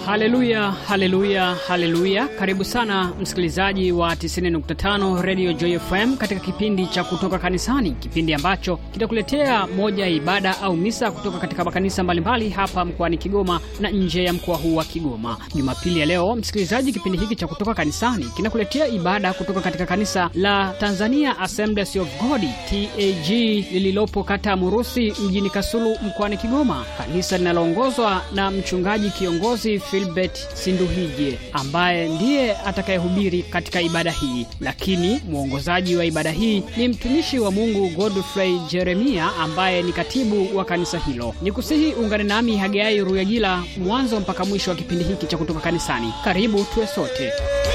Haleluya, haleluya, haleluya! Karibu sana msikilizaji wa 90.5 Radio Joy FM katika kipindi cha kutoka kanisani, kipindi ambacho kitakuletea moja ya ibada au misa kutoka katika makanisa mbalimbali hapa mkoani Kigoma na nje ya mkoa huu wa Kigoma. Jumapili ya leo, msikilizaji, kipindi hiki cha kutoka kanisani kinakuletea ibada kutoka katika kanisa la Tanzania Assemblies of God TAG lililopo kata ya Murusi mjini Kasulu mkoani Kigoma, kanisa linaloongozwa na mchungaji kiongozi Filbert Sinduhije ambaye ndiye atakayehubiri katika ibada hii, lakini mwongozaji wa ibada hii ni mtumishi wa Mungu Godfrey Jeremia ambaye ni katibu wa kanisa hilo. Ni kusihi ungane nami Hagai Ruyagila mwanzo mpaka mwisho wa kipindi hiki cha kutoka kanisani. Karibu tuwe sote.